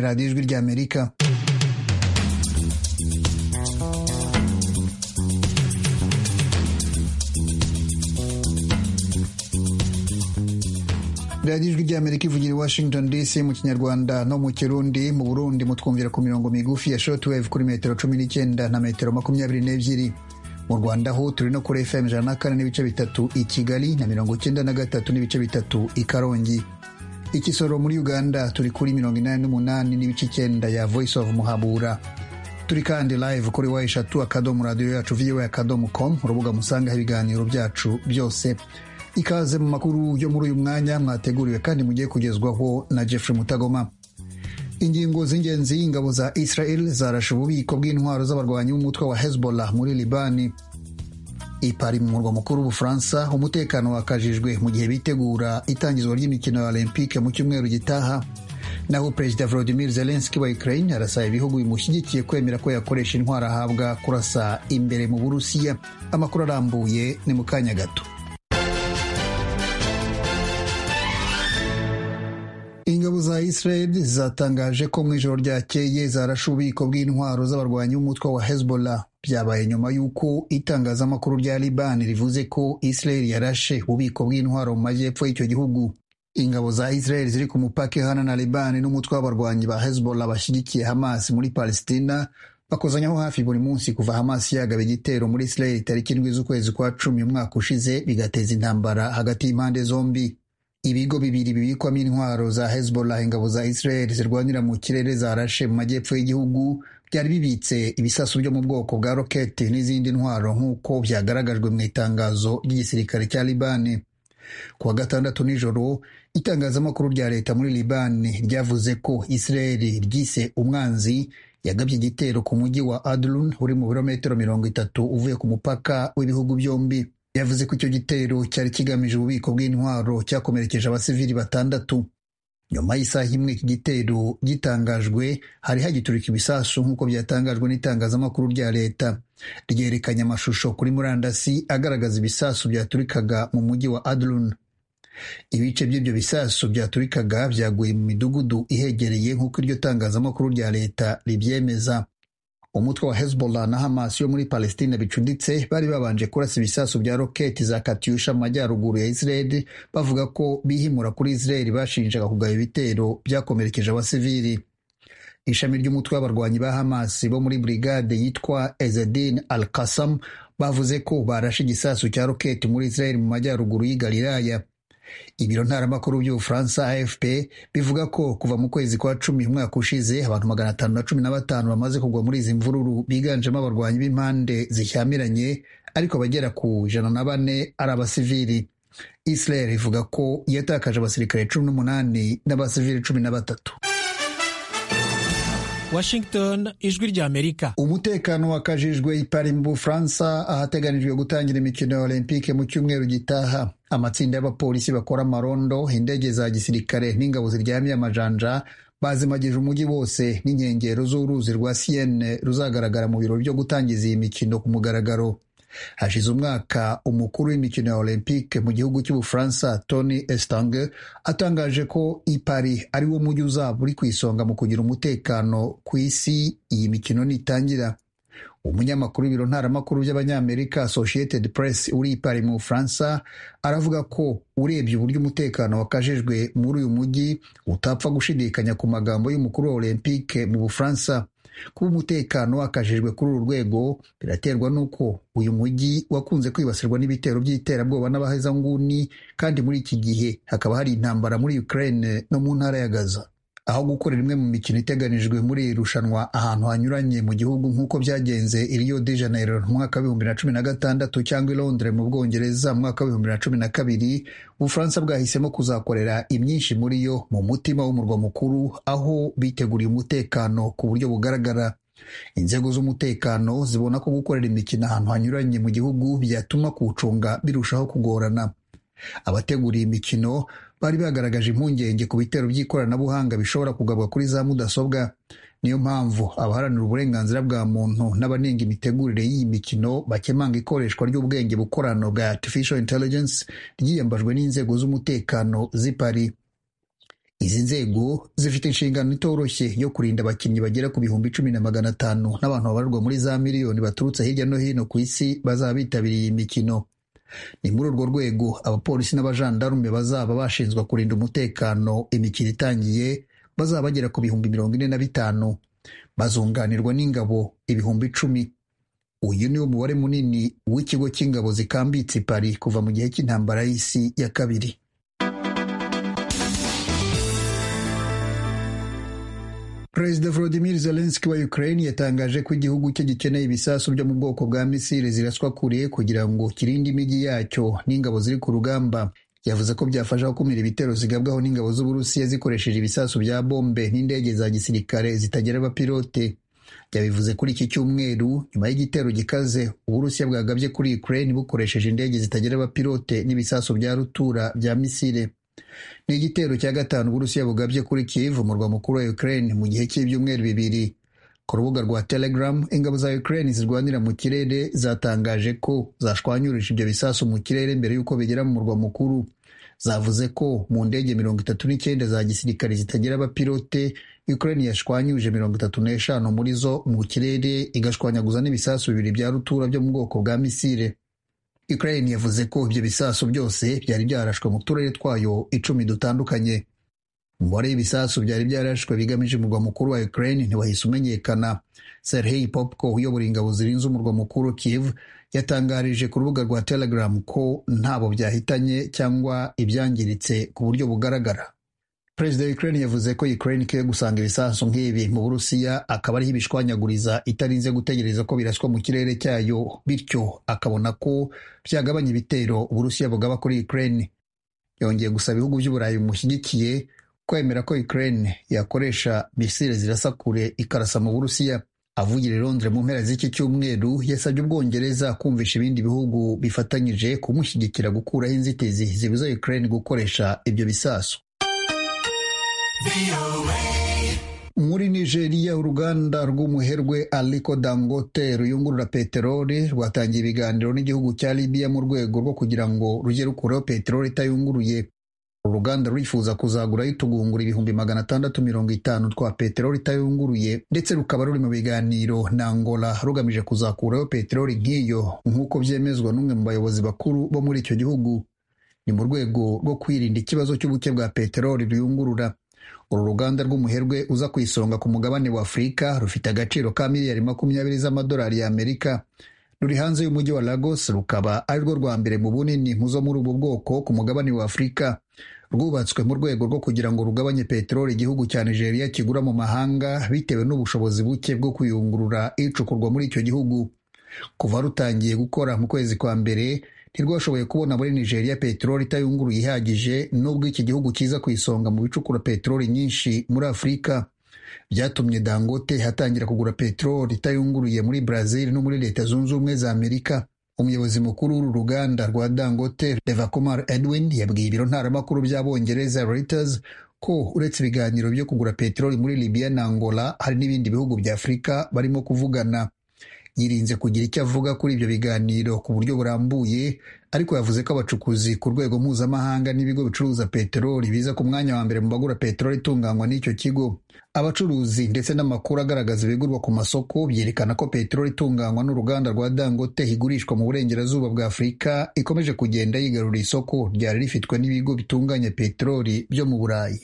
radiyo ijwi rya amerika radiyo ijwi rya amerika ivugira i washington dc mu kinyarwanda no mu kirundi mu burundi mutwumvira ku mirongo migufi ya shortwave kuri metero cumi n'icyenda na metero makumyabiri n'ebyiri mu rwanda ho turi no kuri fm ijana na kane n'ibice bitatu i kigali na mirongo icyenda na gatatu n'ibice bitatu i karongi ikisoro muri uganda turi kuri mirongo inani n'umunani n'ibice icyenda ya voice of muhabura turi kandi live kuri wa eshatu akadomo radiyo yacu viwe akadomo com urubuga musangaho ibiganiro byacu byose ikaze mu makuru yo muri uyu mwanya mwateguriwe kandi mugiye kugezwaho na Jeffrey Mutagoma ingingo z'ingenzi ingabo za Israel zarashe ububiko bw'intwaro z'abarwanyi b'umutwe wa Hezbollah muri Libani i Paris mu murwa mukuru w'Ubufaransa umutekano wakajijwe mu gihe bitegura itangizwa ry'imikino ya Olympique mu cyumweru gitaha naho Perezida Volodymyr Zelensky wa Ukraine arasaba ibihugu bimushyigikiye kwemera ko yakoresha intwaro ahabwa kurasa imbere mu Burusiya amakuru arambuye ni mu kanya gato ingabo za Israel zatangaje ko mu ijoro ryakeye zarashe ububiko bw'intwaro z'abarwanyi b'umutwe wa Hezbollah byabaye nyuma y'uko itangazamakuru rya Liban rivuze ko Israel yarashe ububiko bw'intwaro mu majyepfo y'icyo gihugu ingabo za Israel ziri ku mupaka ihana na Liban n'umutwe w'abarwanyi ba Hezbollah bashyigikiye Hamas muri Palestina bakozanyaho hafi buri munsi kuva Hamas yagaba igitero muri Israel tariki indwi z'ukwezi kwa cumi umwaka ushize bigateza intambara hagati y'impande zombi ibigo bibiri bibikwamo intwaro za Hezbollah ingabo za Israel zirwanira mu kirere zarashe mu majyepfo y'igihugu byari bibitse ibisasu byo mu bwoko bwa roketi n'izindi ntwaro nk'uko byagaragajwe mu itangazo ry'igisirikare cya Libani kuwa gatandatu nijoro itangazamakuru rya leta muri Libani ryavuze ko Israel ryise umwanzi yagabye igitero ku mujyi wa Adlun uri mu birometero mirongo itatu uvuye ku mupaka w'ibihugu byombi yavuze ko icyo gitero cyari kigamije ububiko bw'intwaro cyakomerekeje abasivili batandatu nyuma y'isaha imwe iki gitero gitangajwe hari hagiturika ibisasu nk'uko byatangajwe n'itangazamakuru rya leta ryerekanye amashusho kuri murandasi agaragaza ibisasu byaturikaga mu mujyi wa Adlun ibice by'ibyo bisasu byaturikaga byaguye mu midugudu ihegereye nk'uko iryo tangazamakuru rya leta ribyemeza umutwe wa Hezbollah na Hamas yo muri Palestina bicuditse bari babanje kurasa ibisasu bya roketi za Katyusha mu majyaruguru ya Israel bavuga ko bihimura kuri Israel bashinjaga kugaba ibitero byakomerekeje abasivili ishami ry'umutwe w'abarwanyi ba Hamas bo muri brigade yitwa Ezedin Al-Qassam bavuze ko barashe igisasu cya roketi muri Israel mu majyaruguru y'i Galilaya ibiro ntaramakuru by'ubufaransa afp bivuga ko kuva mu kwezi kwa cumi umwaka ushize abantu magana atanu na cumi na batanu bamaze kugwa muri izi mvururu biganjemo abarwanyi b'impande zishyamiranye ariko abagera ku ijana na bane ari abasivili israel ivuga ko yatakaje abasirikare cumi n'umunani n'abasivili cumi na batatu Washington ijwi rya Amerika. Umutekano wakajijwe ipari mu Bufaransa ahateganijwe gutangira imikino ya Olympique mu cyumweru gitaha. Amatsinda y'abapolisi bakora amarondo, indege za gisirikare n'ingabo ziryamiye amajanja bazimagije umujyi wose n'inkengero z'uruzi rwa Sienne ruzagaragara mu birori byo gutangiza iyi mikino ku mugaragaro. hashize umwaka umukuru w'imikino ya olympique mu gihugu cy'ubufaransa tony estange atangaje ko ipari ari wo mujyi uzaba uri ku isonga mu kugira umutekano ku isi iyi mikino nitangira umunyamakuru w'ibiro ntaramakuru by'abanyamerika associated press uri ipari mu bufaransa aravuga ko urebye uburyo umutekano wakajejwe muri uyu mujyi utapfa gushidikanya ku magambo y'umukuru wa olympique mu bufaransa kuba umutekano wakajijwe kuri uru rwego biraterwa n'uko uyu mujyi wakunze kwibasirwa n'ibitero by'iterabwoba n'abahezanguni kandi muri iki gihe hakaba hari intambara muri Ukraine no mu ntara ya Gaza aho gukorera imwe mu mikino iteganijwe muri iri rushanwa ahantu hanyuranye mu gihugu nk'uko byagenze i Rio de Janeiro mwaka w'ibihumbi na cumi na gatandatu cyangwa i Londres mu Bwongereza mwaka w'ibihumbi na cumi na kabiri Ubufaransa bwahisemo kuzakorera imyinshi muri yo mu mutima w'umurwa mukuru aho biteguriye umutekano ku buryo bugaragara inzego z'umutekano zibona ko gukorera imikino ahantu hanyuranye mu gihugu byatuma kuwucunga birushaho kugorana abategura iyi mikino bari bagaragaje impungenge ku bitero by'ikoranabuhanga bishobora kugabwa kuri za mudasobwa niyo mpamvu abaharanira uburenganzira bwa muntu n'abanenga imitegurire y'iyi mikino bakemanga ikoreshwa ry'ubwenge bukorano bwa artificial intelligence ryiyambajwe n'inzego z'umutekano z'ipari izi nzego zifite inshingano itoroshye yo kurinda abakinnyi bagera ku bihumbi cumi na magana atanu n'abantu babarirwa muri za miliyoni baturutse hirya no hino ku isi bazaba bitabiriye iyi mikino ni muri urwo rwego abapolisi n'abajandarume bazaba bashinzwe kurinda umutekano imikino itangiye bazaba bagera ku bihumbi mirongo ine na bitanu bazunganirwa n'ingabo ibihumbi icumi uyu ni wo mubare munini w'ikigo cy'ingabo zikambitse i Paris kuva mu gihe cy'intambara y'isi ya kabiri Perezida Volodymyr Zelensky wa Ukraine yatangaje ko igihugu cye gikeneye ibisasu byo mu bwoko bwa misile ziraswa kure kugira ngo kirinde imijyi yacyo n'ingabo ziri ku rugamba yavuze ko byafasha gukumira ibitero zigabwaho n'ingabo z'Uburusiya zikoresheje ibisasu bya bombe n'indege za gisirikare zitagira abapilote yabivuze kuri iki cyumweru nyuma y'igitero gikaze Uburusiya bwagabye kuri Ukraine bukoresheje indege zitagira abapilote n'ibisasu bya rutura bya misile ni igitero cya gatanu Uburusiya bugabye kuri Kiev umurwa mukuru wa Ukraine mu gihe cy'ibyumweru bibiri ku rubuga rwa Telegram ingabo za Ukraine zirwanira mu kirere zatangaje ko zashwanyurije ibyo bisasu mu kirere mbere y'uko bigera mu murwa mukuru zavuze ko mu ndege mirongo itatu n'icyenda za gisirikare zitagira abapilote Ukraine yashwanyuje mirongo itatu n'eshanu muri zo mu kirere igashwanyaguza n'ibisasu bibiri bya rutura byo mu bwoko bwa misile Ukraine yavuze ko ibyo bisasu byose byari byarashwe mu turere twayo icumi dutandukanye umubare w'ibisasu byari byarashwe bigamije umurwa mukuru wa Ukraine ntiwahise umenyekana Serhei Popko uyobora ingabo zirinze umurwa mukuru Kiev yatangarije ku rubuga rwa Telegram ko ntabo byahitanye cyangwa ibyangiritse ku buryo bugaragara Perezida wa Ukraine yavuze ko Ukraine ikwiye gusanga ibisasu nk'ibi mu Burusiya akaba ariho ibishwanyaguriza itarinze gutegereza ko biraswa mu kirere cyayo bityo akabona ko byagabanya ibitero Uburusiya bugaba kuri Ukraine yongeye gusaba ibihugu by'Uburayi bimushyigikiye kwemera ko Ukraine yakoresha misile zirasa kure ikarasa mu Burusiya avugira i Londres mu mpera z'iki cyumweru yasabye Ubwongereza kumvisha ibindi bihugu bifatanyije kumushyigikira gukuraho inzitizi zibuza Ukraine gukoresha ibyo bisasu muri nigeria uruganda rw'umuherwe aliko dangote ruyungurura peteroli rwatangiye ibiganiro n'igihugu cya libiya mu rwego rwo kugira ngo rujye rukuraho peteroli itayunguruye uru ruganda rurifuza kuzagurayo utugungura ibihumbi magana atandatu mirongo itanu twa peteroli itayunguruye ndetse rukaba ruri mu biganiro na angola rugamije kuzakuraho peteroli nk'iyo nk'uko byemezwa n'umwe mu bayobozi bakuru bo muri icyo gihugu ni mu rwego rwo kwirinda ikibazo cy'ubuke bwa peteroli ruyungurura uru ruganda rw'umuherwe uza ku isonga ku mugabane wa afurika rufite agaciro ka miliyari makumyabiri z'amadolari y'amerika ruri hanze y'umujyi wa lagos rukaba ari rwo rwa mbere mu bunini mu zo muri ubu bwoko ku mugabane wa afurika rwubatswe mu rwego rwo kugira ngo rugabanye peteroli igihugu cya nigeria kigura mu mahanga bitewe n'ubushobozi buke bwo kuyungurura icukurwa muri icyo gihugu kuva rutangiye gukora mu kwezi kwa mbere ntirwashoboye kubona muri nigeria peteroli itayunguruye ihagije nubwo iki gihugu kiza ku isonga mu bicukura peteroli nyinshi muri afurika byatumye dangote hatangira kugura peteroli itayunguruye muri brazil no muri leta zunze ubumwe za amerika umuyobozi mukuru w'uru ruganda rwa dangote levakomar edwin yabwiye ibiro ntaramakuru by'abongereza reuters ko uretse ibiganiro byo kugura peteroli muri libya na angola hari n'ibindi bihugu bya afurika barimo kuvugana yirinze kugira icyo avuga kuri ibyo biganiro ku buryo burambuye ariko yavuze ko abacukuzi ku rwego mpuzamahanga n'ibigo bicuruza peteroli biza ku mwanya wa mbere mu bagura peteroli itunganywa n'icyo kigo abacuruzi ndetse n'amakuru agaragaza ibigurwa ku masoko byerekana ko peteroli itunganywa n'uruganda rwa dangote igurishwa mu burengerazuba bwa afurika ikomeje kugenda yigarurira isoko ryari rifitwe n'ibigo bitunganya peteroli byo mu burayi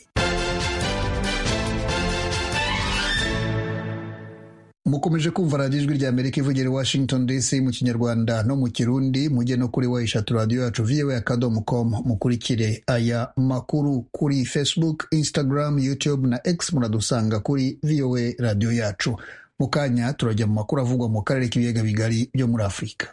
mukomeje kumva radiyo ijwi rya amerika ivugira i washington dc mu kinyarwanda no mu kirundi mujye no kuri wayishatu radiyo yacu viwe akadomo komu mukurikire aya makuru kuri facebook instagram youtube na x muradusanga kuri voa radiyo yacu mu kanya turajya mu makuru avugwa mu karere k'ibiyaga bigari byo muri afurika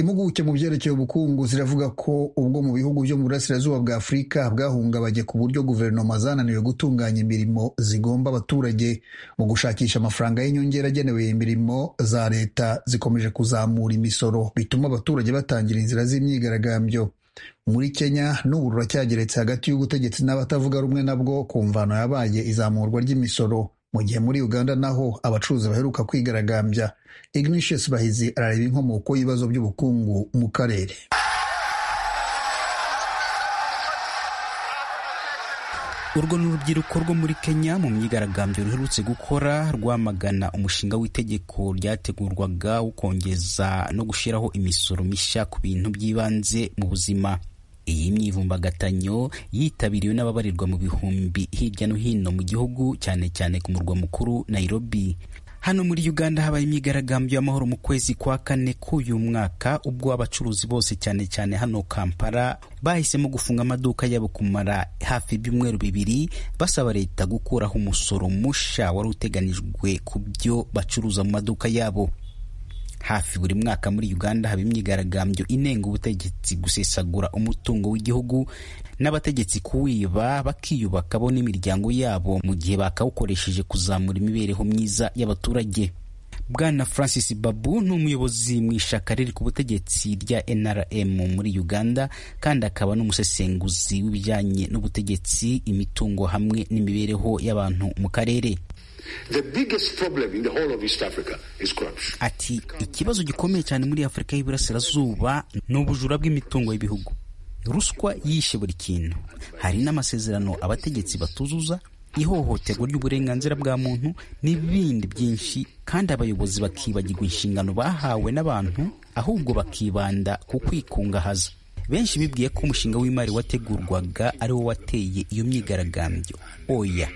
impuguke mu byerekeye ubukungu ziravuga ko ubwo mu bihugu byo mu burasirazuba bwa afurika bwahungabanye ku buryo guverinoma zananiwe gutunganya imirimo zigomba abaturage mu gushakisha amafaranga y'inyongera agenewe imirimo za leta zikomeje kuzamura imisoro bituma abaturage batangira inzira z'imyigaragambyo muri kenya n'ubu ruracyageretse hagati y'ubutegetsi n'abatavuga rumwe nabwo ku mvano yabaye izamurwa ry'imisoro mu gihe muri uganda naho abacuruzi baheruka kwigaragambya ignatius bahizi arareba inkomoko y'ibibazo by'ubukungu mu karere urwo ni urubyiruko rwo muri kenya mu myigaragambyo ruherutse gukora rwamagana umushinga w'itegeko ryategurwaga wo kongeza no gushyiraho imisoro mishya ku bintu by'ibanze mu buzima iyi myivumbagatanyyo yitabiriwe n'ababarirwa mu bihumbi hirya no hino mu gihugu cyane cyane ku murwa mukuru nairobi hano muri uganda habaye imyigaragambyo y'amahoro mu kwezi kwa kane k'uyu mwaka ubwo abacuruzi bose cyane cyane hano kampala bahisemo gufunga amaduka yabo kumara hafi ibyumweru bibiri basaba leta gukuraho umusoro musha wari uteganijwe ku byo bacuruza mu maduka yabo hafi buri mwaka muri uganda haba imyigaragambyo inenga ubutegetsi gusesagura umutungo w'igihugu n'abategetsi kuwiba bakiyubaka bo n'imiryango yabo mu gihe bakawukoresheje kuzamura imibereho myiza y'abaturage bwana francis babu ni umuyobozi mu ishaka riri ku butegetsi rya nrm muri uganda kandi akaba n'umusesenguzi w'ibijyanye n'ubutegetsi imitungo hamwe n'imibereho y'abantu mu karere ati ikibazo gikomeye cyane muri afurika y'iburasirazuba ni ubujura bw'imitungo y'ibihugu ruswa yishe buri kintu hari n'amasezerano abategetsi batuzuza ihohoterwa ry'uburenganzira bwa muntu n'ibindi byinshi kandi abayobozi bakibagirwa inshingano bahawe n'abantu ahubwo bakibanda ku kwikungahaza benshi bibwiye ko umushinga w'imari wategurwaga ari wo wateye iyo myigaragambyo oya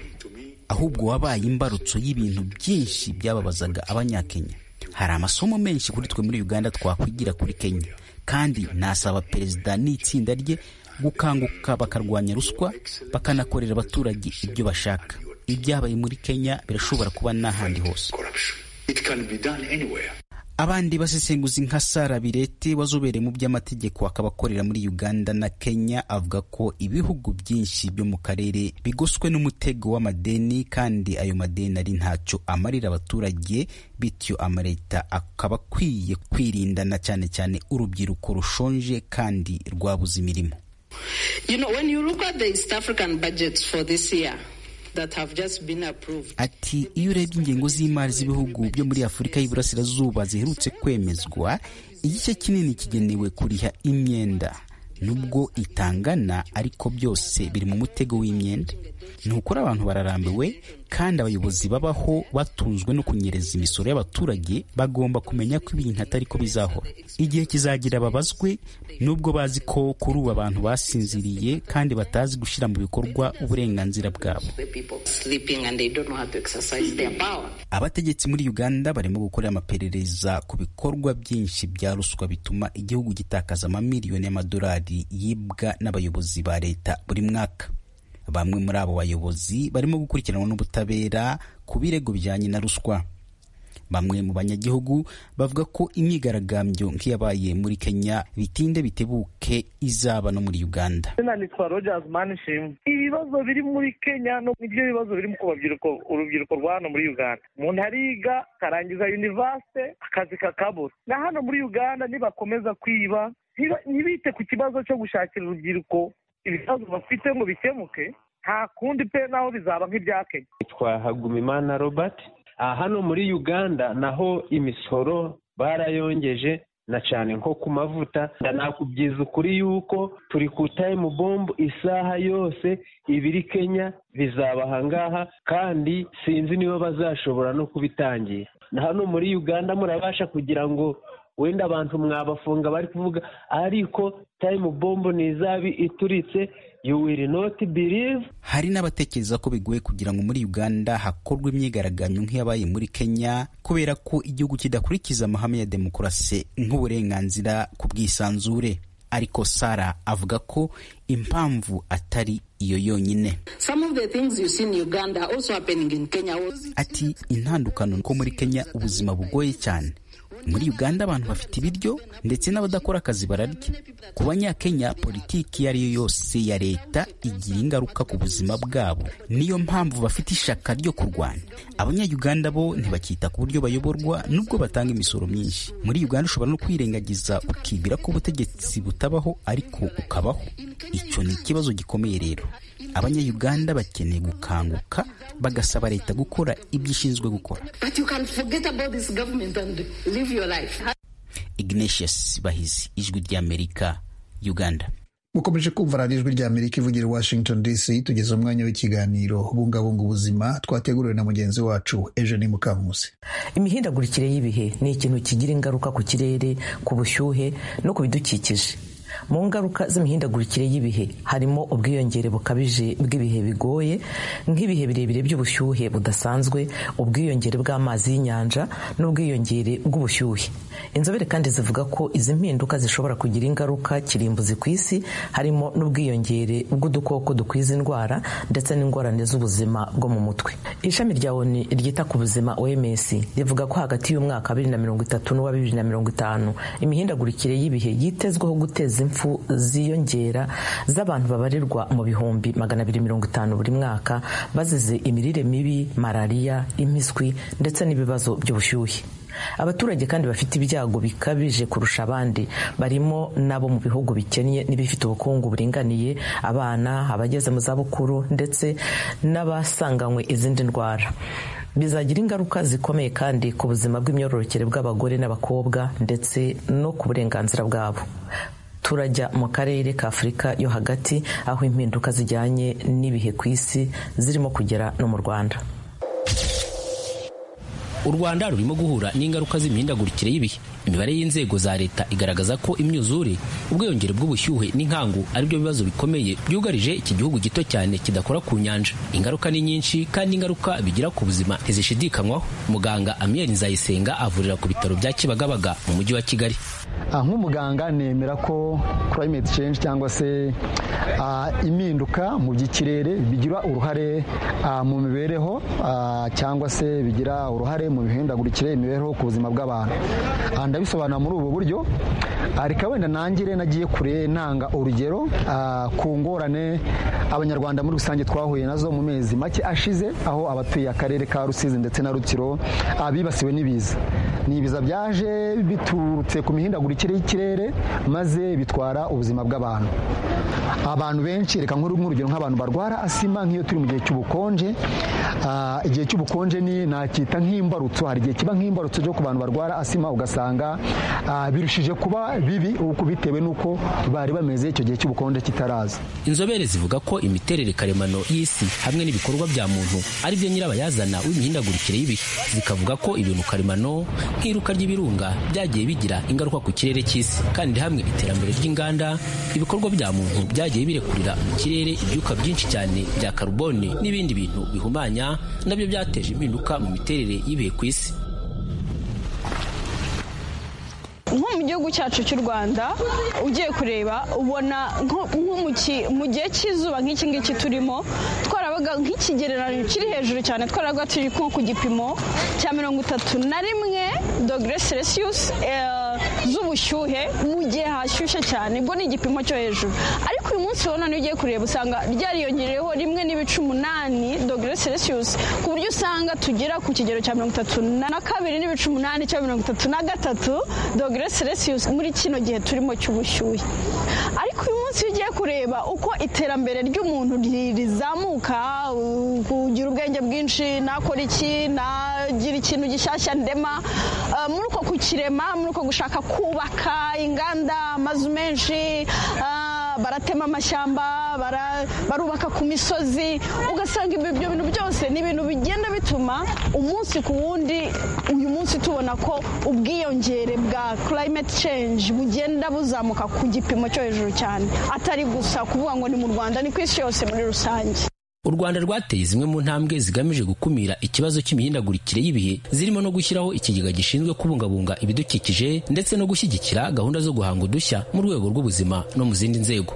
ahubwo wabaye imbarutso y'ibintu byinshi byababazaga abanyakenya hari amasomo menshi kuri twe muri uganda twakwigira kuri kenya kandi nasaba perezida n'itsinda rye gukanguka bakarwanya ruswa bakanakorera abaturage ibyo bashaka ibyabaye muri kenya birashobora kuba n'ahandi hose abandi basesenguzi nka sara birete wazobereye mu by'amategeko akaba akorera muri uganda na kenya avuga ko ibihugu byinshi byo mu karere bigoswe n'umutego w'amadeni kandi ayo madeni ari ntacyo amarira abaturage bityo amaleta akaba akwiye kwirindana cyane cyane urubyiruko rushonje kandi rwabuze imirimo you know, when you look at the East African budgets for this year, ati iyo urebye ingengo z'imari z'ibihugu byo muri afurika y'iburasirazuba ziherutse kwemezwa igice kinini kigenewe kuriha imyenda nubwo itangana ariko byose biri mu mutego w'imyenda ni ukuri abantu bararambiwe kandi abayobozi babaho batunzwe no kunyereza imisoro y'abaturage bagomba kumenya ko ibintu atari ko bizahora igihe kizagira babazwe nubwo bazi ko kuri ubu abantu basinziriye kandi batazi gushyira mu bikorwa uburenganzira bwabo abategetsi muri uganda barimo gukorera amaperereza ku bikorwa byinshi bya ruswa bituma igihugu gitakaza amamiliyoni y'amadolari yibwa n'abayobozi ba leta buri mwaka bamwe muri abo bayobozi barimo gukurikiranwa n'ubutabera ku birego bijyanye na ruswa bamwe mu banyagihugu bavuga ko imyigaragambyo nk'iyabaye muri kenya bitinde bitebuke izaba no muri uganda izina nitwa rogers manishim ibibazo biri muri kenya nibyo bibazo biri ku babyiruko urubyiruko rwa hano muri uganda umuntu ariga akarangiza univasite akazi kakabura na hano muri uganda nibakomeza kwiba ntibite ku kibazo cyo gushakira urubyiruko ibibazo bafite ngo bikemuke nta kundi pe naho bizaba nk'ibya kenya nitwa hagumimana robert hano muri uganda naho imisoro barayongeje na cyane nko ku mavuta nakubwiza ukuri yuko turi ku tayimu bombu isaha yose ibiri kenya bizaba ahangaha kandi sinzi niba bazashobora no kubitangira na hano muri uganda murabasha kugira ngo wenda abantu mwabafunga bari kuvuga ariko tayimu bombo ntizabi ituritse you will not believe hari n'abatekereza ko bigoye kugira ngo muri uganda hakorwe imyigaragambyo nk'iyabaye muri kenya kubera ko igihugu kidakurikiza amahame ya demokarasi nk'uburenganzira ku bwisanzure ariko sara avuga ko impamvu atari iyo yonyine ati intandukano ko muri kenya ubuzima bugoye cyane muri uganda abantu bafite ibiryo ndetse n'abadakora akazi bararya ku banyakenya politiki iyo ari yo yose ya leta igira ingaruka ku buzima bwabo niyo mpamvu bafite ishaka ryo kurwanya abanyayuganda bo ntibakita ku buryo bayoborwa nubwo batanga imisoro myinshi muri uganda ushobora no kwirengagiza ukibwira ko ubutegetsi butabaho ariko ukabaho icyo ni ikibazo gikomeye rero abanyayuganda bakeneye gukanguka bagasaba leta gukora ibyo ishinzwe gukora But you can forget about this government and live your life. ignatius bahizi ijwi ry'amerika uganda mukomeje kumva radiyo ijwi rya amerika ivugira i washington dc tugeze umwanya w'ikiganiro bungabunga ubuzima twateguriwe na mugenzi wacu eugenie mukamusi imihindagurikire y'ibihe ni ikintu kigira ingaruka ku kirere ku bushyuhe no ku bidukikije mu ngaruka z'imihindagurikire y'ibihe harimo ubwiyongere bukabije bw'ibihe bigoye nk'ibihe birebire by'ubushyuhe budasanzwe ubwiyongere bw'amazi y'inyanja n'ubwiyongere bw'ubushyuhe inzobere kandi zivuga ko izi mpinduka zishobora kugira ingaruka kirimbuzi ku isi harimo n'ubwiyongere bw'udukoko dukwiza indwara ndetse n'ingorane z'ubuzima bwo mu mutwe ishami rya oni ryita ku buzima oms rivuga ko hagati y'umwaka wa bibiri na mirongo itatu n'uwa bibiri na mirongo itanu imihindagurikire y'ibihe yitezweho guteza impfu ziyongera z'abantu babarirwa mu bihumbi magana abiri mirongo itanu buri mwaka bazize imirire mibi malariya impiswi ndetse n'ibibazo by'ubushyuhe abaturage kandi bafite ibyago bikabije kurusha abandi barimo n'abo mu bihugu bikennye n'ibifite ubukungu buringaniye abana abageze mu zabukuru ndetse n'abasanganywe izindi ndwara bizagira ingaruka zikomeye kandi ku buzima bw'imyororokere bw'abagore n'abakobwa ndetse no ku burenganzira bwabo turajya mu karere ka afurika yo hagati aho impinduka zijyanye n'ibihe ku isi zirimo kugera no mu rwanda u rwanda rurimo guhura n'ingaruka z'imihindagurikire y'ibihe imibare y'inzego za leta igaragaza ko imyuzure ubwiyongere bw'ubushyuhe n'inkangu ari byo bibazo bikomeye byugarije iki gihugu gito cyane kidakora ku nyanja ingaruka ni nyinshi kandi ingaruka bigira ku buzima ntizishidikanywaho muganga amiyeri nzayisenga avurira ku bitaro bya kibagabaga mu mujyi wa kigali nk'umuganga nemera ko climate change cyangwa se impinduka mu by'ikirere bigira uruhare mu mibereho cyangwa se bigira uruhare mu mihindagurikire imibereho ku buzima bw'abantu ndabisobanura muri ubu buryo reka wenda nangire nagiye kure ntanga urugero ku ngorane abanyarwanda muri rusange twahuye nazo mu mezi make ashize aho abatuye akarere ka rusizi ndetse na rutsiro bibasiwe n'ibiza ni ibiza byaje biturutse ku mihindagurikire y'ikirere maze bitwara ubuzima bw'abantu abantu benshi reka nk'urugero nk'abantu barwara asima nk'iyo turi mu gihe cy'ubukonje igihe cy'ubukonje ni nacyita nk'imbarutso hari igihe kiba nk'imbarutso cyo ku bantu barwara asima ugasanga birushije kuba bibi bitewe n'uko bari bameze icyo gihe cy'ubukonje kitaraza inzobere zivuga ko imiterere karemano y'isi hamwe n'ibikorwa bya muntu ari byo nyirabayazana w'imihindagurikire y'ibihe zikavuga ko ibintu karemano nk'iruka ry'ibirunga byagiye bigira ingaruka ku kirere cy'isi kandi hamwe iterambere ry'inganda ibikorwa bya muntu byagiye birekurira mu kirere ibyuka byinshi cyane bya karubone n'ibindi bintu bihumanya nabyo byateje impinduka mu miterere y'ibihe ku isi nko mu gihugu cyacu cy'u rwanda ugiye kureba ubona nko- nko mu ki- mu gihe cy'izuba nk'iki ngiki turimo twarabaga nk'ikigereranyo kiri hejuru cyane twarabaga turi nko ku gipimo cya mirongo itatu na rimwe dogere selisiyusi z'ubushyuhe mu gihe hashyushye cyane ubwo ni igipimo cyo hejuru ariko uyu munsi ubona niyo ugiye kureba usanga ryariyongereyeho rimwe n'ibice umunani dogere selisiyusi ku buryo usanga tugera ku kigero cya mirongo itatu na kabiri n'ibice umunani cya mirongo itatu na gatatu dogere selisiyusi muri kino gihe turimo cy'ubushyuhe ariko uyu munsi iyo ugiye kureba uko iterambere ry'umuntu ri- rizamuka u- kugira ubwenge bwinshi nakora iki nagira ikintu gishyashya ndema eh, muri uko kukirema muri uko gushaka kubaka inganda amazu menshi eh, baratema amashyamba bara- barubaka ku misozi ugasanga ibyo ibyo bintu byose ni ibintu bigenda bituma umunsi ku wundi uyu munsi tubona ko ubwiyongere bwa climate change bugenda buzamuka ku gipimo cyo hejuru cyane atari gusa kuvuga ngo ni mu rwanda ni ku isi yose muri rusange u rwanda rwateye zimwe mu ntambwe zigamije gukumira ikibazo cy'imihindagurikire y'ibihe zirimo no gushyiraho ikigega gishinzwe kubungabunga ibidukikije ndetse no gushyigikira gahunda zo guhanga udushya mu rwego rw'ubuzima no mu zindi nzego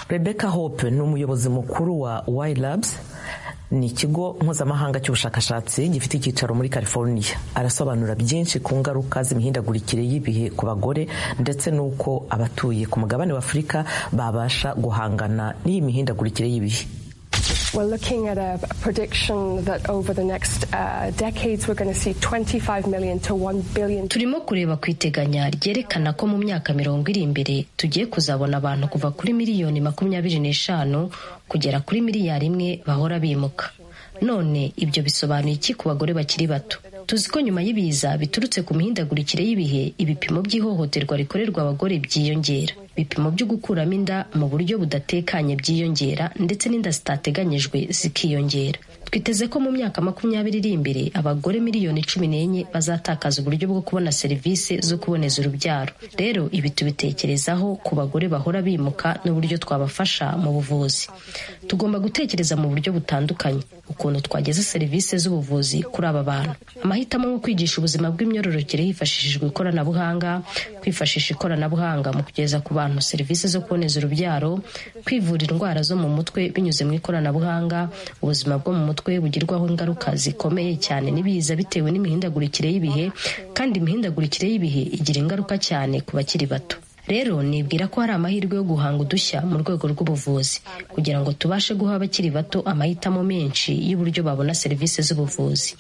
rebecca hope ni umuyobozi mukuru wa y labs ni ikigo mpuzamahanga cy'ubushakashatsi gifite icyicaro muri california arasobanura byinshi ku ngaruka z'imihindagurikire y'ibihe ku bagore ndetse n'uko abatuye ku mugabane wa afurika babasha guhangana n'iyi mihindagurikire y'ibihe We're looking at a prediction that over the next uh, decades we're going to see 25 million to 1 billion. turimo kureba ku iteganya ryerekana ko mu myaka mirongo iri imbere tugiye kuzabona abantu kuva kuri miliyoni makumyabiri n'eshanu kugera kuri miliyari imwe bahora bimuka none ibyo bisobanuye iki ku bagore bakiri bato tuzi ko nyuma y'ibiza biturutse ku mihindagurikire y'ibihe ibipimo by'ihohoterwa rikorerwa abagore byiyongera ibipimo byo gukuramo inda mu buryo budatekanye byiyongera ndetse n'inda zitateganyijwe zikiyongera twiteze ko mu myaka makumyabiri iri imbere abagore miliyoni cumi n'enye bazatakaza uburyo bwo kubona serivisi zo kuboneza urubyaro rero ibi tubitekerezaho ku bagore bahora bimuka n'uburyo twabafasha mu buvuzi tugomba gutekereza mu buryo butandukanye ukuntu twageza serivisi z'ubuvuzi kuri aba bantu amahitamo nko kwigisha ubuzima bw'imyororokere hifashishijwe ikoranabuhanga kwifashisha ikoranabuhanga mu kugeza ku bantu serivisi zo kuboneza urubyaro kwivura indwara zo mu mutwe binyuze mu ikoranabuhanga ubuzima bwo mu mutwe bugirwaho ingaruka zikomeye cyane n'ibiza bitewe n'imihindagurikire y'ibihe kandi imihindagurikire y'ibihe igira ingaruka cyane ku bakiri bato rero nibwira ko hari amahirwe yo guhanga udushya mu rwego rw'ubuvuzi kugira ngo tubashe guha abakiri bato amahitamo menshi y'uburyo babona serivisi z'ubuvuzi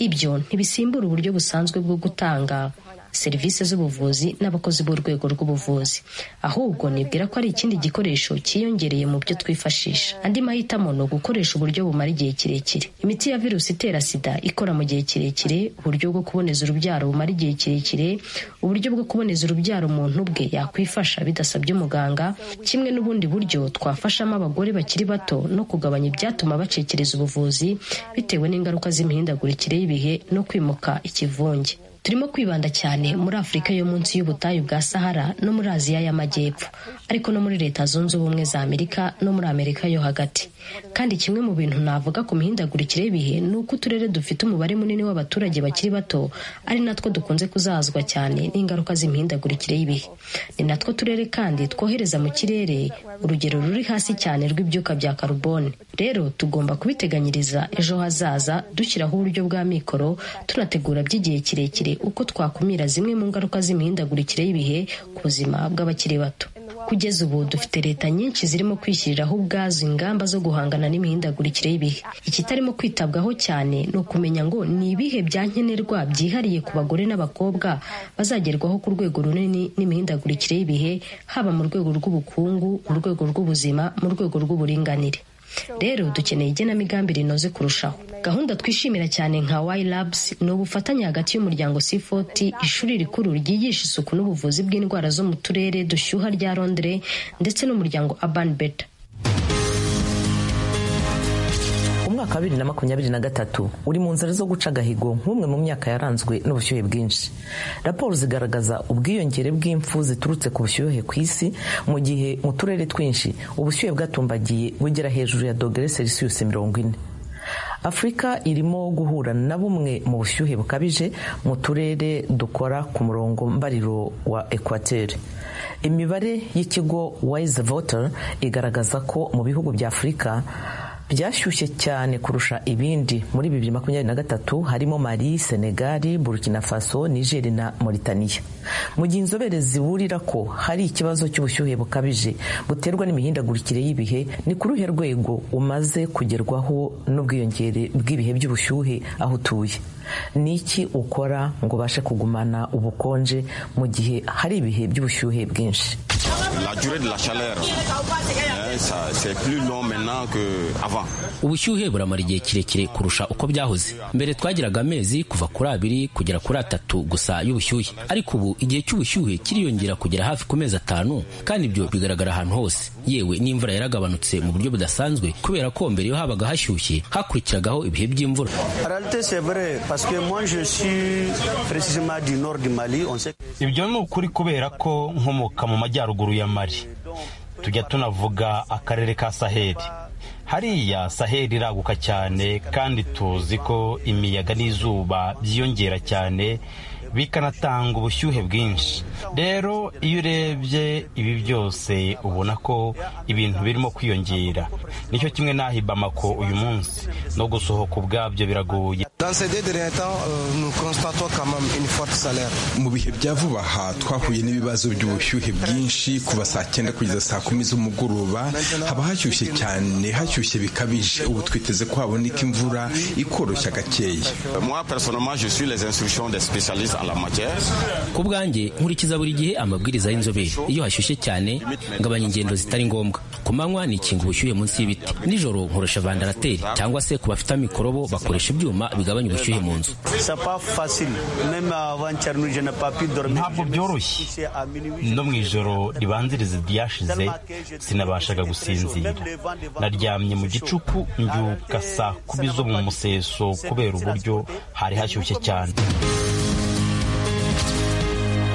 ibyo ntibisimbura uburyo busanzwe bwo gutanga serivisi z'ubuvuzi n'abakozi b'urwego rw'ubuvuzi ahubwo nibwira ko ari ikindi gikoresho cyiyongereye mu byo twifashisha andi mahitamo ni ugukoresha uburyo bumara igihe kirekire imiti ya virusi itera sida ikora mu gihe kirekire uburyo bwo kuboneza urubyaro bumara igihe kirekire uburyo bwo kuboneza urubyaro umuntu ubwe yakwifasha bidasabye umuganga kimwe n'ubundi buryo twafashamo abagore bakiri bato no kugabanya ibyatuma bacekereza ubuvuzi bitewe n'ingaruka z'imihindagurikire y'ibihe no kwimuka ikivunge turimo kwibanda cyane muri afurika yo munsi y'ubutayu bwa sahara no muri aziya y'amajyepfo ariko no muri leta zunze ubumwe za amerika no muri amerika yo hagati kandi kimwe mu bintu navuga ku mihindagurikire y'ibihe ni uko uturere dufite umubare munini w'abaturage bakiri bato ari natwo dukunze kuzazwa cyane n'ingaruka z'imihindagurikire y'ibihe ni natwo turere kandi twohereza mu kirere urugero ruri hasi cyane rw'ibyuka bya karubone rero tugomba kubiteganyiriza ejo hazaza dushyiraho uburyo bwa mikoro tunategura by'igihe kirekire uko twakumira zimwe mu ngaruka z'imihindagurikire y'ibihe ku buzima bw'abakiri bato kugeza ubu dufite leta nyinshi zirimo kwishyiriraho ubwazo ingamba zo guhangana n'imihindagurikire y'ibihe ikitarimo kwitabwaho cyane ni ukumenya ngo ni ibihe bya nkenerwa byihariye ku bagore n'abakobwa bazagerwaho ku rwego runini n'imihindagurikire y'ibihe haba mu rwego rw'ubukungu mu rwego rw'ubuzima mu rwego rw'uburinganire rero dukeneye igenamigambi rinoze kurushaho gahunda twishimira cyane nka wayi labusi ni ubufatanye hagati y'umuryango sifoti ishuri rikuru ryigisha isuku n'ubuvuzi bw'indwara zo mu turere dushyuha rya londire ndetse n'umuryango abani beta umwaka wa bibiri na makumyabiri na gatatu uri mu nzira zo guca agahigo nk'umwe mu myaka yaranzwe n'ubushyuhe bwinshi raporo zigaragaza ubwiyongere bw'imfu ziturutse ku bushyuhe ku isi mu gihe mu turere twinshi ubushyuhe bwatumbagiye bugera hejuru ya dogere selisiyusi mirongo ine afurika irimo guhura na bumwe mu bushyuhe bukabije mu turere dukora ku murongo mbariro wa ekwateri imibare y'ikigo wayizi voter igaragaza ko mu bihugu bya afurika byashyushye cyane kurusha ibindi muri bibiri makumyabiri na gatatu harimo mali senegali burkina faso nigeri na mauritania mu gihe inzobere ziburira ko hari ikibazo cy'ubushyuhe bukabije buterwa n'imihindagurikire y'ibihe ni ku ruhe rwego umaze kugerwaho n'ubwiyongere bw'ibihe by'ubushyuhe aho utuye ni iki ukora ngo ubashe kugumana ubukonje mu gihe hari ibihe by'ubushyuhe bwinshi ubushyuhe buramara igihe kirekire kurusha uko byahoze mbere twagiraga amezi kuva kuri abiri kugera kuri atatu gusa y'ubushyuhe ariko ubu igihe cy'ubushyuhe kiriyongera kugera hafi ku mezi atanu kandi ibyo bigaragara ahantu hose yewe n'imvura yaragabanutse mu buryo budasanzwe kubera ko mbere iyo habaga hashyushye hakurikiragaho ibihe by'imvura ibyo ni ukuri kubera ko nkomoka mu majyaruguru ya mari tujya tunavuga akarere ka saheli hariya saheli iraguka cyane kandi tuzi ko imiyaga n'izuba byiyongera cyane bikanatanga ubushyuhe bwinshi rero iyo urebye ibi byose ubona ko ibintu birimo kwiyongera nicyo kimwe n'aho ibamako uyu munsi no gusohoka ubwabyo biragoye mu bihe bya vuba aha twahuye n'ibibazo by'ubushyuhe bwinshi kuva saa cyenda kugeza saa kumi z'umugoroba haba hashyushye cyane hashyushye bikabije ubu twiteze ko haboneka imvura ikoroshya gakeya ku bwanjye nkurikiza buri gihe amabwiriza y'inzobere iyo hashyushye cyane ngabanya ingendo zitari ngombwa ku manywa nikinga ubushyuhe munsi y'ibiti nijoro nkorosha vandarateri cyangwa se ku bafite mikorobo bakoresha ibyuma bigabanya ubushyuhe mu nzu ntabwo byoroshye no mu ijoro ribanziriza iryashize sinabashaga gusinzira naryamye mu gicuku mbyuka saa kumi zo mu museso kubera uburyo hari hashyushye cyane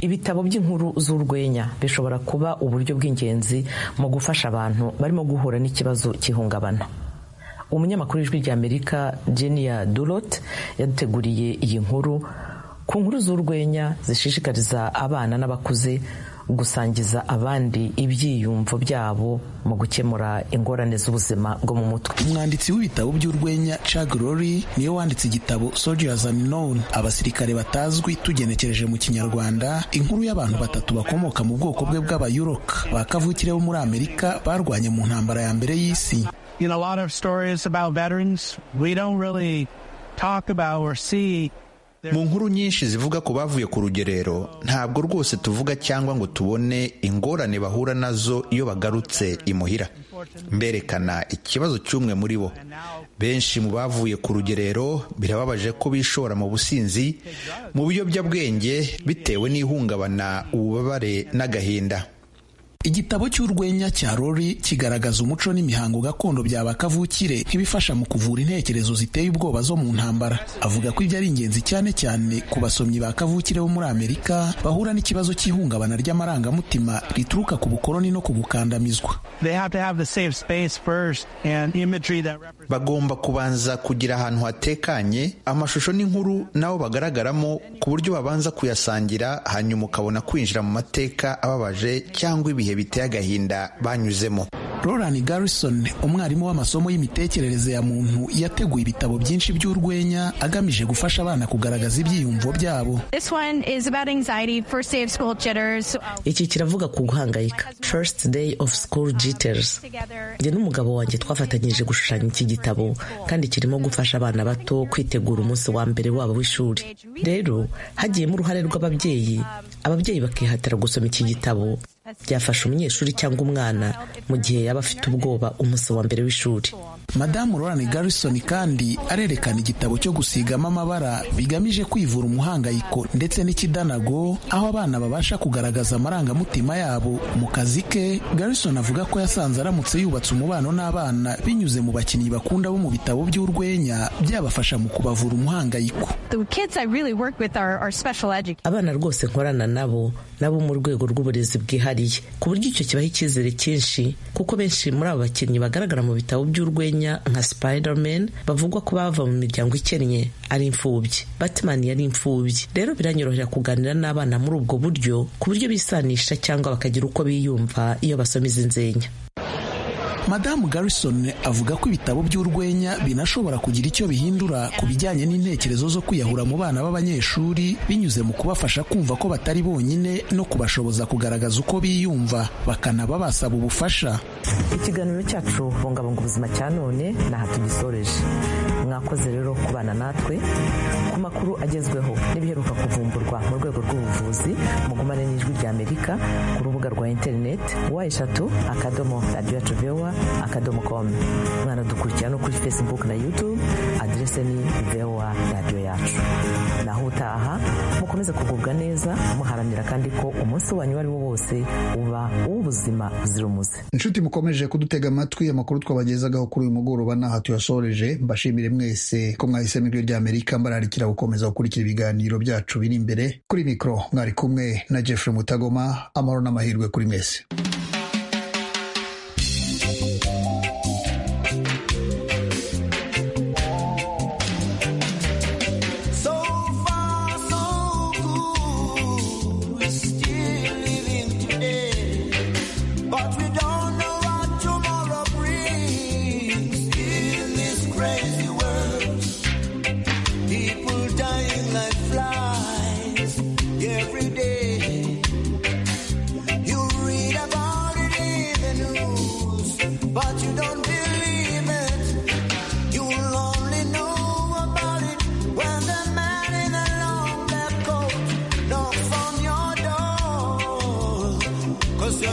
ibitabo by'inkuru z'urwenya bishobora kuba uburyo bw'ingenzi mu gufasha abantu barimo guhura n'ikibazo cy'ihungabana umunyamakuru w'ijwi ry'amerika jeniya durot yaduteguriye iyi nkuru ku nkuru z'urwenya zishishikariza abana n'abakuze gusangiza abandi ibyiyumvo byabo mu gukemura ingorane z'ubuzima bwo mu mutwe umwanditsi w'ibitabo by'urwenya Chuck Lorre niwe wanditse igitabo Soldiers Unknown abasirikare batazwi tugenekereje mu kinyarwanda inkuru y'abantu batatu bakomoka mu bwoko bwe bw'abayuroka ba kavukire bo muri Amerika barwanye mu ntambara ya mbere y'isi You know, a lot of stories about veterans, we don't really talk about or see mu nkuru nyinshi zivuga ku bavuye ku rugerero ntabwo rwose tuvuga cyangwa ngo tubone ingorane bahura nazo iyo bagarutse imuhira mberekana ikibazo cy'umwe muri bo benshi mu bavuye ku rugerero birababaje ko bishora mu businzi mu biyobyabwenge bitewe n'ihungabana ububabare n'agahinda igitabo cy'urwenya cya Lori kigaragaza umuco n'imihango gakondo bya bakavukire nk'ibifasha mu kuvura intekerezo ziteye ubwoba zo mu ntambara avuga ko ibyo ari ingenzi cyane cyane ku basomyi ba kavukire bo muri amerika bahura n'ikibazo cy'ihungabana ry'amarangamutima rituruka ku bukoloni no ku gukandamizwa bagomba kubanza kugira ahantu hatekanye amashusho n'inkuru nabo bagaragaramo ku buryo babanza kuyasangira hanyuma ukabona kwinjira mu mateka ababaje cyangwa ibihe biteye agahinda banyuzemo Roland Garrison umwarimu w'amasomo y'imitekerereze ya muntu yateguye ibitabo byinshi by'urwenya agamije gufasha abana kugaragaza ibyiyumvo byabo iki kiravuga ku guhangayika first day of school jitters njye n'umugabo wanjye twafatanyije gushushanya iki gitabo kandi kirimo gufasha abana bato kwitegura umunsi wa mbere wabo w'ishuri rero hagiyemo uruhare rw'ababyeyi ababyeyi bakihatira gusoma iki gitabo byafasha umunyeshuri cyangwa umwana mu gihe yaba afite ubwoba umunsi wa mbere w'ishuri madamu Lorane Garrison kandi arerekana igitabo cyo gusigamo amabara bigamije kwivura umuhangayiko ndetse n'ikidanago aho abana babasha kugaragaza amarangamutima yabo mu kazi ke Garrison avuga ko yasanze aramutse yubatse umubano n'abana binyuze mu bakinnyi bakunda bo mu bitabo by'urwenya byabafasha mu kubavura umuhangayiko really abana rwose nkorana nabo nabo mu rwego rw'uburezi bwihariye ku buryo icyo kibaha icyizere cyinshi kuko benshi muri abo bakinnyi bagaragara mu bitabo by'urwenya nka Spiderman bavugwa ko bava mu miryango ikennye ari imfubyi Batman yari imfubyi rero biranyorohera kuganira n'abana muri ubwo buryo ku buryo bisanisha cyangwa bakagira uko biyumva iyo basoma izi nzenya madamu garrison avuga ko ibitabo by'urwenya binashobora kugira icyo bihindura ku bijyanye n'intekerezo zo kwiyahura mu bana b'abanyeshuri binyuze mu kubafasha kumva ko batari bonyine no kubashoboza kugaragaza uko biyumva bakanaba basaba ubufasha ikiganiro cyacu bungabunga ubuzima cya none n'aha tugisoreje mwakoze rero kubana natwe ku makuru agezweho n'ibiheruka kuvumburwa mu rwego rw'ubuvuzi mugumane n'ijwi ry'amerika ku rubuga rwa interineti wa eshatu akadomo radiyo yacu vewa akadomo komu mwanadukurikirana no kuri facebook na youtube aderese ni vewa radiyo yacu naho utaha mukomeze kugubwa neza muharanira kandi ko umunsi wanyu uwo ari wo wose uba uw'ubuzima buzira umuze inshuti mukomeje kudutega amatwi amakuru twabagezaho kuri uyu mugoroba n'aha tuyasoreje mbashimire mwese ko mwahisemo ijwi ry'amerika mbararikira gukomeza gukurikira ibiganiro byacu biri imbere kuri mikoro mwari kumwe na jeffrey mutagoma amahoro n'amahirwe kuri mwese